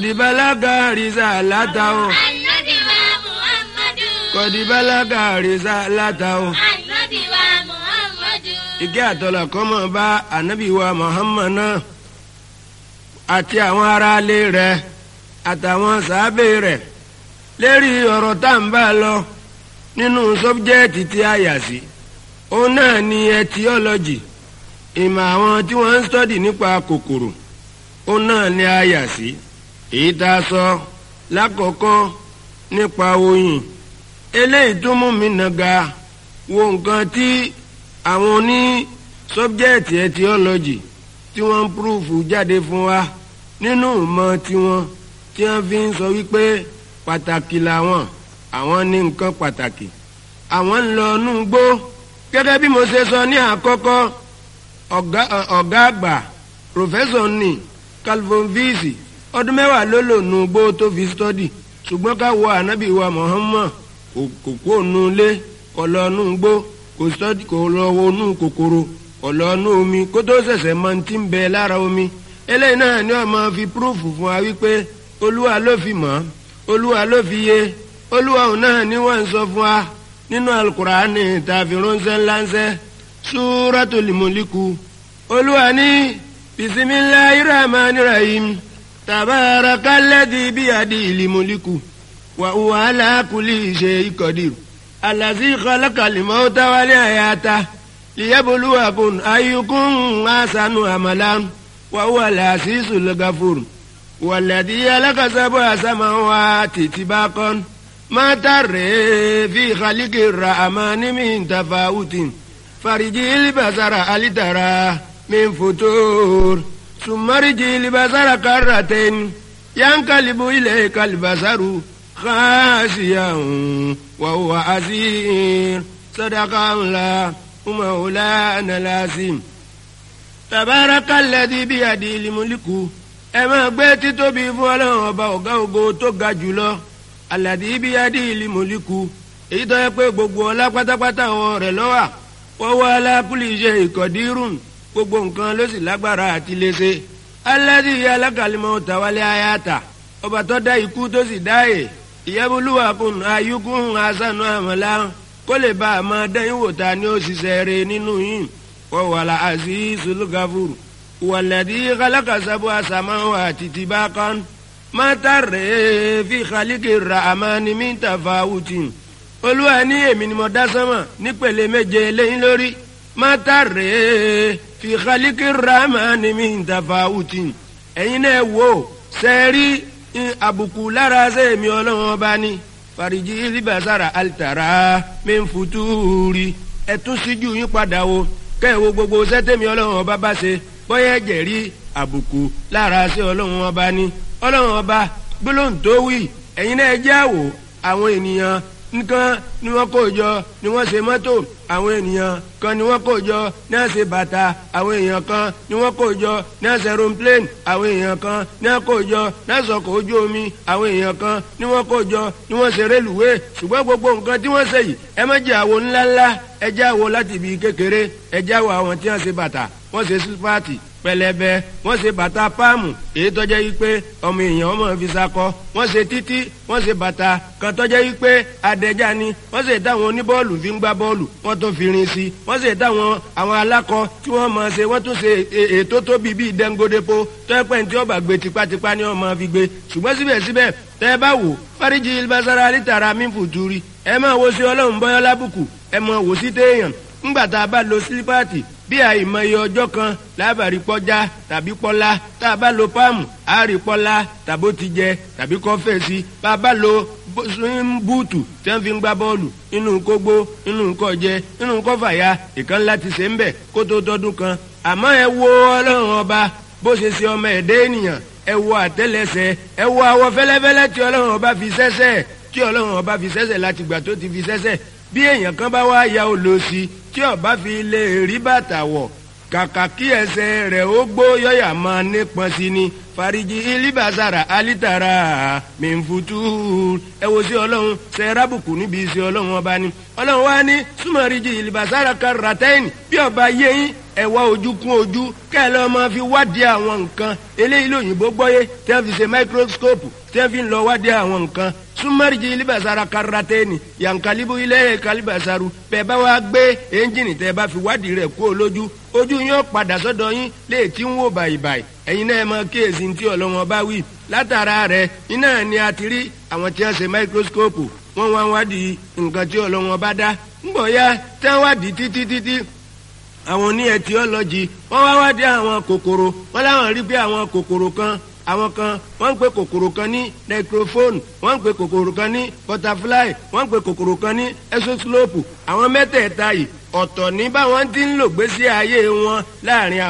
kọ̀dìbálágà rìsà látàó Ànábì wa Muhammadu. kọ̀dìbálágà rìsà látàó. Ànábì wa Muhammadu. ìkẹ́ àtọ́lá kó máa bá ànábì wa Muhammad náà àti àwọn aráalé rẹ̀ àtàwọn sàábé rẹ̀ lérí ọ̀rọ̀ tá à ń bá lọ nínú sọ́bjẹ́ẹ̀tì tí a yà sí òun náà ni etiọ́lọ́jì ìmọ̀ àwọn tí wọ́n ń sọ́dì nípa kòkòrò òun náà ni a yà sí èyí tá a sọ lákọ̀ọ́kọ́ nípa oyin eléyìí tó mú mi nàga wo nǹkan tí àwọn oní sọ́bjẹ́ẹ̀tì etiọ́lọ́jì tí wọ́n ń púrúfù jáde fún wa nínú ìmọ̀ tiwọn tí wọ́n fi ń sọ wípé pàtàkì làwọn àwọn ní nǹkan pàtàkì àwọn ń lọ inú gbó gẹ́gẹ́ bí mo ṣe sọ ní àkọ́kọ́ ọ̀gá ọ̀gá àgbà pòfẹ́sọ̀ ní calvin visi ọdún mẹ́wàá ló lò nù gbó tó fi stọ́dì ṣùgbọ́n ká wo ànábì wa Muhammad kò kó nu ilé kò lọ nù gbó kò stọ́dì kò lọ wo nù kòkòrò kò lọ nù omi kó tó ṣẹ̀ṣẹ̀ mọ ti ń bẹ lára omi eléyìí náà ni wọ́n máa fi púrúfù fún wa wípé olúwa ló fi mọ̀ olúwa ló fi yé olúwa òun náà ni wọ́n ń sọ fún wa nínú alukur'ani tàbí ránṣẹ́ ńláńṣẹ́ súratul muliku olúwa ní bisimilahi rahman rahim tabarakalladhi biyadihil muliku wa huwa ala kulli shay'in qadir allazi khalaqal mawta wal hayata liyabluwakum ayyukum ahsanu amalan wa huwa al-azizul ghafur والذي خلق سبع سماوات طباقا ما ترى في خلق الرحمن من تفاوت فرجي البصر هل ترى من فتور ثم رجي البصر كرتين ينقلب إليك البصر خاسيا وهو عسير صدق الله مولانا العظيم تبارك الذي بيده الملك ẹ máa gbé títóbi fún ọlọ́run ọba ọ̀gá ògo tó ga jùlọ aládì ibi adé ìlú mọ̀líkù èyí tó yẹ pé gbogbo ọlá pátápátá wọn rẹ̀ lọ́wà wọ́wọ́ alákùlì iṣẹ́ ìkọ̀dírùn gbogbo nǹkan ló sì lágbára àti léṣe aládì alákàlímọ̀ tàwálé ayáta ọba tó dá ikú tó sì dáyè ìyẹ́bùlúwà kùn ayíkún asánú àmọ́lá kó lè bá a máa dẹ́yìn wò ta ni ó ṣiṣẹ́ rẹ̀ nínú yìí wọ́wọ́ alá àzízul gafur والذي خلق سبع سماوات طباقا ما ترى في خلق الرحمن من تفاوت olúwa ní èmi ni mo dá sánmà nípele méje lẹ́yìn lórí má tàrẹ́ fi khaliki rahman min tafawutin ẹ̀yin náà wò sẹ́ẹ̀rí àbùkù lára sẹ́ẹ̀mí ọlọ́run ọba ní fàríjì libasara alitara min futuri ẹ̀tún síjú yín padà wo kẹ́ ẹ̀ wo gbogbo sẹ́tẹ̀mí ọlọ́run ọba bá ṣe bóyá ẹ̀jẹ̀ rí àbùkù lára sí ọlọ́run ọba ní ọlọ́run ọba gbólóhùn tó wí ẹ̀yin náà jẹ́ àwò àwọn ènìyàn nǹkan ni wọ́n kó jọ ni wọ́n ṣe mọ́tò àwọn ènìyàn kan ni wọ́n kó jọ ní wọ́n ṣe bàtà àwọn èèyàn kan ni wọ́n kó jọ ní wọ́n ṣe aeroplane àwọn èèyàn kan ni wọ́n kó jọ ní wọ́n ṣọkọ̀ ojú omi àwọn èèyàn kan ni wọ́n kó jọ ni wọ́n ṣe rélùwé ṣùgbọ́n gbogbo nǹkan tí wọ́n ṣe yìí ẹ má jẹ́ àwo ńláńlá ẹ jẹ́ àwo láti ibi kékeré ẹ jẹ́ àwo àwọn tí wọ́n ṣe bàtà wọ́n ṣe sípàtì pẹlẹbẹ wọ́n ṣe bàtà páàmù èyí tọjẹ yìí pé ọmọ èèyàn ọmọ fi sakọ wọ́n ṣe títí wọ́n ṣe bàtà kan tọjẹ yìí pé adẹja ni wọ́n ṣe táwọn oníbọ́ọ̀lù fi ń gbá bọ́ọ̀lù wọ́n tún fi rin sí wọ́n ṣe táwọn àwọn alákọ tí wọ́n máa ṣe wọ́n tún ṣe ètò tóbi bíi dẹngodepo tọpẹ tí ọba gbé tipátipá ni wọ́n máa fi gbé ṣùgbọ́n síbẹ̀síbẹ̀ tẹ ẹ bá wò fáríjì ilbasara alítara mífùtúrí ẹ máa wo sí ọlọ́run bọ́yọ́ lábùkù ẹ máa wò sí téèyàn ńgbà tá a bá lo sílípáàtì bí àìmọye ọjọ́ kan lábàárí pọ́já tàbí pọ́lá tá a bá lo páàmù àárí pọ́lá tàbó ti jẹ tàbí kọ́fẹ́ sí bá a bá lo búùtù tí wọ́n fi ń gbá bọ́ọ̀lù inú kógbó inú kọjẹ inú kọfàyà ìkan láti ṣe ń bẹ̀ kó tó tọdún kan àmọ́ ẹ wo ọlọ́run ọba bó ṣe ṣe ọmọ ẹ̀dẹ́ ènìyàn ẹ wo àtẹ́lẹsẹ̀ ẹ wo àwọ̀ fẹ́lẹ́fẹ́lẹ́ tí ọlọ́run ọba fi ṣẹ́ṣẹ́ tí ọlọ́run ọba fi ṣẹ́ṣẹ́ láti gbà tó ti fi ṣẹ́ṣẹ́ bí èèyàn kan bá wá ya olóòsì tí ọba fi lè rí bàtà wọ̀ kàkà kí ẹsẹ̀ rẹ̀ ó gbó yọ̀yà máa nípọn sí ni fariji ilibasara alitara mẹ́nfutu ẹ wo sí ọlọ́run ṣe rábùkù níbi sí ọlọ́run ọba ni ọlọ́run wá ní súnmọ́rìjì ilibasara karatẹ́yìn bí ọba yẹ́yìn ẹ wá ojú kún ojú kẹ́ ẹ lọ́ọ́ máa fi wádìí àwọn nǹkan eléyìí lóyìnbó gbọ́yé tí wọ́n fi ṣe microscope tí wọ́n fi ń lọ wádìí àwọn nǹkan sumariji ilibasara karateni yankalibu ilẹ̀ kalibasaru bẹ́ẹ̀ bá wá gbé ẹ́ńjìnì tẹ́ bá fi wádìí rẹ̀ kú olójú ojú yín ó padà sọ́dọ̀ yín lè tí ń wò bàìbàì ẹ̀yin náà mọ kíyèsí tí ọlọ́wọ́n bá wí látara rẹ̀ iná ni a ti rí àwọn tí wọ́n ṣe microscope wọ́n wá wádìí nǹkan tí ọlọ́wọ́n bá dá ńgbọ̀ ya tí wọ́n wádìí títí títí àwọn oní etiology wọ́n wá wádìí àwọn kòkòrò wọ́n láwọn rí pé àwọn kòkòrò kan àwọn kan wọ́n ń pe kòkòrò kan ní necrophone wọ́n ń pe kòkòrò kan ní butterfly wọ́n ń pe kòkòrò kan ní exoslope àwọn mẹ́tẹ̀ẹ̀ta yìí ọ̀tọ̀ ní báwọn ti ń lò gbésí ayé wọn láàrin àwọn.